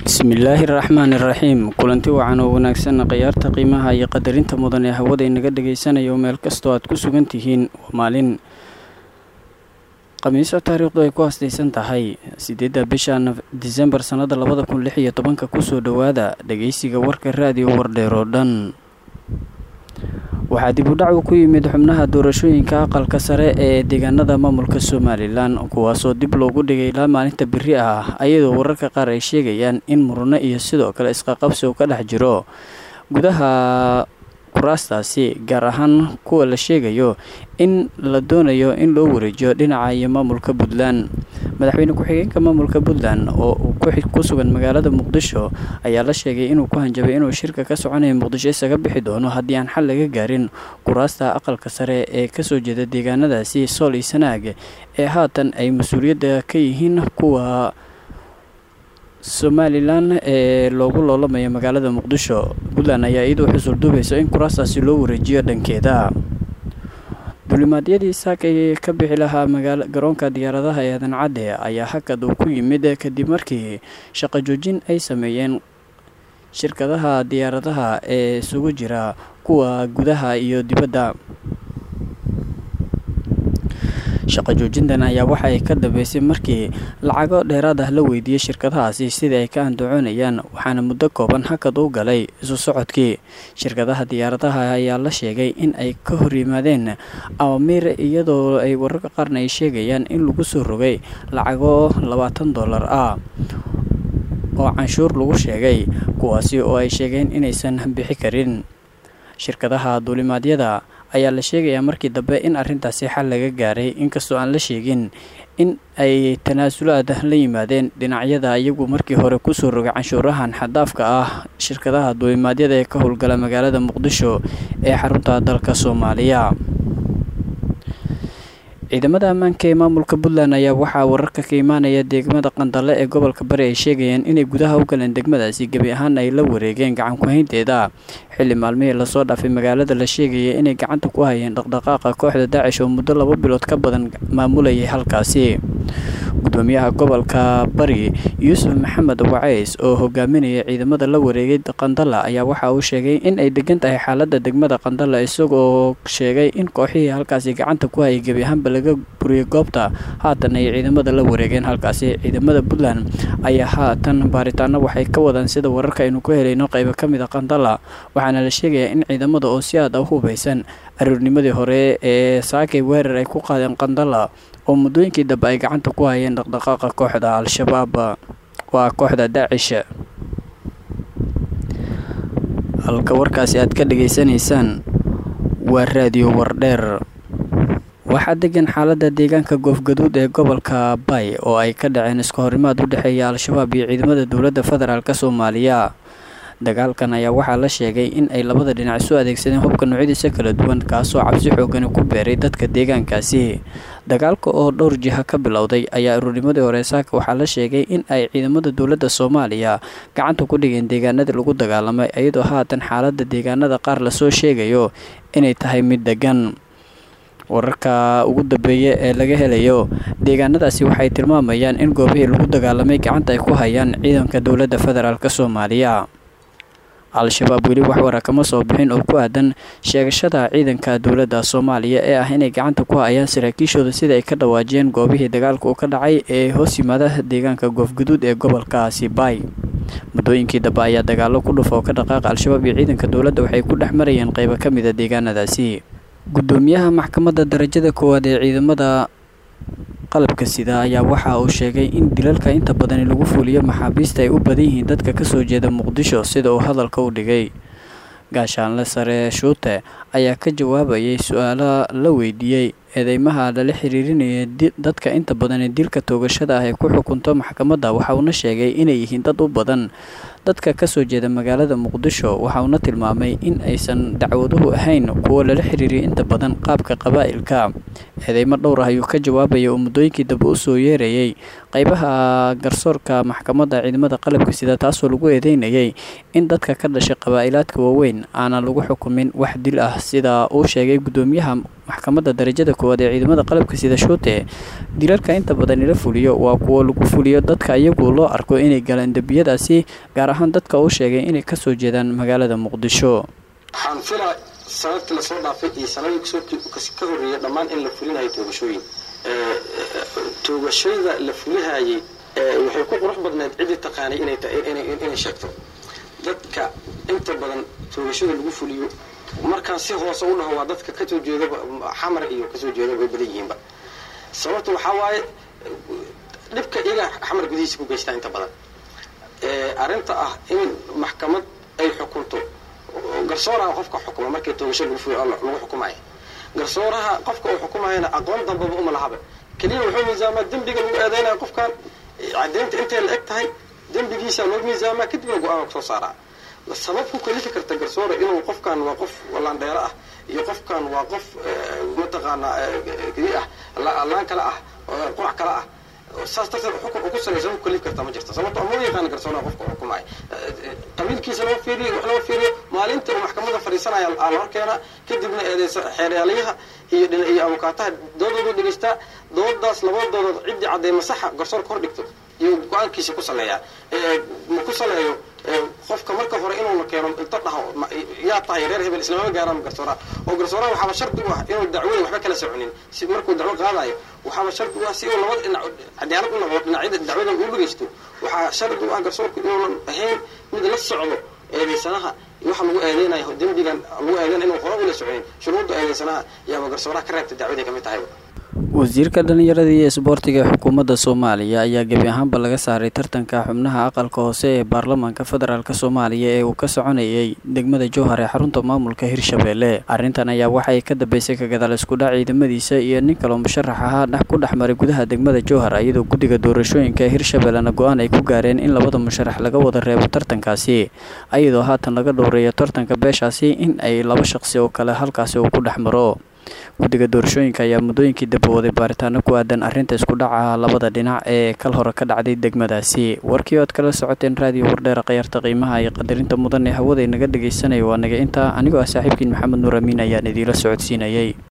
bismillaahi raxmaani raxiim kulanti wacan oo wanaagsan khiyaarta qiimaha iyo qadarinta mudan ee hawada inaga dhagaysanayo meel kastoo aad ku sugan tihiin waa maalin khamiiso taariikhdu ay ku hasdaysan tahay sideedda bisha disembar sannada labada kun lix iyo tobanka kusoo dhowaada dhageysiga warka raadiyo wardheer oo dhan waxaa dib u dhac uu ku yimid xubnaha doorashooyinka aqalka sare ee deegaanada maamulka somalilan kuwaasoo dib loogu dhigay ilaa maalinta beri ah ayadoo wararka qaar ay sheegayaan in murno iyo sidoo kale isqaqabsi uu ka dhex jiro gudaha kuraastaasi gaar ahaan kuwa la sheegayo in la doonayo in loo wareejiyo dhinaca iyo maamulka puntland madaxweyne ku-xigeenka maamulka puntland oo ku sugan magaalada muqdisho ayaa la sheegay inuu ku hanjabay inuu shirka ka soconaya muqdisho isaga bixi doono haddii aan xal laga gaarin kuraasta aqalka sare ee kasoo jeeda deegaanadaasi sool iyo sanaag ee haatan ay mas-uuliyadda ka yihiin kuwa somalilan ee loogu loolamayo magaalada muqdisho puntland ayaa iyadoo xusul duubayso in kuraastaasi loo wareejiyo dhankeeda dulimaadyadii saakay ka bixi lahaa magaala garoonka diyaaradaha ee aadan cadde ayaa hakad uu ku yimid kadib markii shaqo joojin ay sameeyeen shirkadaha diyaaradaha ee isugu jira kuwa gudaha iyo dibadda shaqo joojintan ayaa waxa ay ka dambeysay markii lacago dheeraad ah la weydiiyey shirkadahaasi sidai ay ka andacoonayaan waxaana muddo kooban hakad u galay isu socodkii shirkadaha diyaaradaha ayaa la sheegay in ay ka hor yimaadeen awamiir iyadoo ay wararka qaarna ay sheegayaan in lagu soo rogay lacago labaatan dollar ah oo canshuur lagu sheegay kuwaasi oo ay sheegeen inaysan bixi karin shirkadaha duulimaadyada ayaa la sheegayaa markii dambe in arrintaasi xal laga gaaray inkastoo aan la sheegin in ay tanaasulaad la yimaadeen dhinacyada iyagu markii hore kusoo rogay canshuurahan xadaafka ah shirkadaha duulimaadyada ee ka howlgala magaalada muqdisho ee xarunta dalka soomaaliya ciidamada ammaanka ee maamulka puntland ayaa waxaa wararka ka imaanaya degmada qandale ee gobolka bari ay sheegayaan inay gudaha u galeen degmadaasi gebi ahaan ay la wareegeen gacan ku-haynteeda xilli maalmihii lasoo dhaafay magaalada la sheegaya inay gacanta ku hayeen dhaqdhaqaaqa kooxda daacish oo muddo laba bilood ka badan maamulayay halkaasi gudoomiyaha gobolka bari yuusuf maxamed wacays oo hogaaminaya ciidamada la wareegay qandala ayaa waxa uu sheegay in ay degan tahay xaalada degmada qandala isagoo sheegay in kooxihii halkaasi gacanta ku hayay gebi ahaanba laga buriyay goobta haatan ay ciidamada la wareegeen halkaasi ciidamada puntland ayaa haatan baaritaano waxay ka wadaan sida wararka aynu ku helayno qaybo ka mid a qandala waxaana la sheegayaa in ciidamada oo si aad a u hubaysan aroornimadii hore ee saakay weerar ay ku qaadeen qandala oo muddooyinkii dambe ay gacanta ku hayeen dhaqdhaqaaqa kooxda al-shabaab waa kooxda daacish halka warkaasi aad ka dhageysanaysaan waa raadiyo wardheer waxaa degan xaalada deegaanka goofgaduud ee gobolka bay oo ay ka dhaceen iska horimaad u dhexeeya al-shabaab iyo ciidamada dowladda federaalk soomaaliya dagaalkan ayaa waxaa la sheegay in ay labada dhinac isu adeegsadeen hubka noocyadiisa kala duwan kaasoo cabsi xoogani ku beeray dadka deegaankaasi dagaalka oo dhowr jiha ka bilowday ayaa aruurnimadii hore saaka waxaa la sheegay in ay ciidamada dowladda soomaaliya gacanta ku dhigeen deegaanadii lagu dagaalamay iyadoo haatan xaalada deegaanada qaar lasoo sheegayo inay tahay mid degan wararka ugu dambeeya ee laga helayo deegaanadaasi waxay tilmaamayaan in goobihii lagu dagaalamay gacanta ay ku hayaan ciidanka dowladda federaalk soomaaliya al-shabaab weli wax wara kama soo bixin oo ku aadan sheegashada ciidanka dowladda soomaaliya ee ah inay gacanta ku hayaan saraakiishooda sida ay ka dhawaajiyeen goobihii dagaalka uu ka dhacay ee hoos yimaada deegaanka goofguduud ee gobolkaasi baay muddooyinkii dambe ayaa dagaalo ku dhufa oo ka dhaqaaqa al-shabaab iyo ciidanka dowladda waxay ku dhex marayeen qaybo ka mid a deegaanadaasi gudoomiyaha maxkamadda darajada koowaad ee ciidamada qalabka sida ayaa waxa uu sheegay in dilalka inta badani lagu fuuliyo maxaabiista ay u badan yihiin dadka kasoo jeeda muqdisho sida uu hadalka u dhigay gaashaanle sare shuute ayaa ka jawaabayay su-aalo la weydiiyey eedeymaha lala xiriirinaya dadka inta badan ee dilka toogashada ah ee ku xukunto maxkamadda waxa uuna sheegay inay yihiin dad u badan dadka kasoo jeeda magaalada muqdisho waxa uuna tilmaamay in aysan dacwaduhu ahayn kuwo lala xiriiriya inta badan qaabka qabaa'ilka eedeymo dhowr ah ayuu ka jawaabaya oo muddooyinkii dambe usoo yeerayay qeybaha garsoorka maxkamadda ciidamada qalabka sida taasoo lagu eedeynayay in dadka ka dhashay qabaa'ilaadka waaweyn aanan lagu xukumin wax dil ah sida uu sheegay guddoomiyaha maxkamadda darajada koowaad ee ciidamada qalabka sida shuute dilalka inta badan ila fuliyo waa kuwo lagu fuliyo dadka iyagu loo arko inay galaan dembiyadaasi gaar ahaan dadka uu sheegay inay kasoo jeedaan magaalada muqdisho waxaan filaa sanadkii lasoo dhaafay iyo sanadii ka horreeya dhammaan in la fulinayo toogashooyin toogashada la fulihayay waxay ku qurux badneed ciddii taqaanay inay sheegto dadka inta badan toogashada lagu fuliyo markaan si hoose u dhaho waa dadka kasoo jeedaba xamar iyo kasoo jeedaba way badan yihiinba sababta waxaa waaye dhibka iyaga xamar gudihiisa ku geystaa inta badan arrinta ah in maxkamad ay xukunto garsooraha qofka xukuma markii toogasho lagu fuliyo lagu xukumaya garsooraha qofka uu xukumayana aqoon dambaba uma lahaba keliya wuxuu miisaamaa dembiga lagu eedeynaya qofkan caddeynta intay la eg tahay dembigiisa loo miisaamaa kadibna go-aan soo saaraa sabab ku kalifi karta garsoore inuu qofkan waa qof laandheero ah iyo qofkan waa qof mataqaanaa ah laan kale ah qurac kale ah saas darteed xukun ugu salaysa ku kalifi karta ma jirta sababto ama u yaqaana garsooraha qofka xukumaya qabiilkiisa loo fiiriyo wax loo fiiriyo maalinta uu maxkamadda fadhiisanaya aa la horkeena kadibna eedeysa xeeryaalayaha iyo iyo abukaataha doodoodu dhegeystaa doodaas labadooda ciddii caddeey masaxa garsoorka hor dhigto iyo go-aankiisa ku saleeyaa ma ku saleeyo qofka marka hore inuuna keeno inta dhaho yaa tahay reer hebel islamama gaaraan garsooraha oo garsooraha waxaaba shardi u ah inuu dacwada waxba kala soconin si markuu dacwo qaadayo waxaaba shardi u ah si uu labada dhinac cadaalad u noqdo dhinacyada dacwada uu dhegeysto waxaa shardi u ah garsoorku inuunan ahayn mid la socdo eedeysanaha waxa lagu eedeynayo dembigan lagu eedeynaya inuu hore ula soconin shuruudda eedeysanaha yaaba garsooraha ka reebta dacwaday kamid tahayba wasiirka dhalinyarada iyo isboortiga ee xukuumadda soomaaliya ayaa gebi ahaanba laga saaray tartanka xubnaha aqalka hoose ee baarlamaanka federaalk soomaaliya ee uu ka soconayay degmada jowhar ee xarunta maamulka hirshabeelle arrintan ayaa waxay ka dambeysay kagadaal iskudhac ciidamadiisa iyo nin kaloo musharax ahaa dhex ku dhex maray gudaha degmada jowhar iyadoo guddiga doorashooyinka ee hirshabeellena go-aan ay ku gaareen in labada musharax laga wada reebo tartankaasi iyadoo haatan laga dhowreeyo tartanka beeshaasi in ay laba shaqsi oo kale halkaasi uu ku dhex maro guddiga doorashooyinka ayaa muddooyinkii dabawaday baaritaano ku aadan arrinta isku dhaca labada dhinac ee kal hore ka dhacday degmadaasi warkii oad kala socoteen raadiyo wardheera khayaarta qiimaha iyo qadarinta mudan ee hawada inaga dhegaysanaya waa naga intaa anigoo ah saaxiibkiin maxamed nuur amiin ayaan idiila socodsiinayay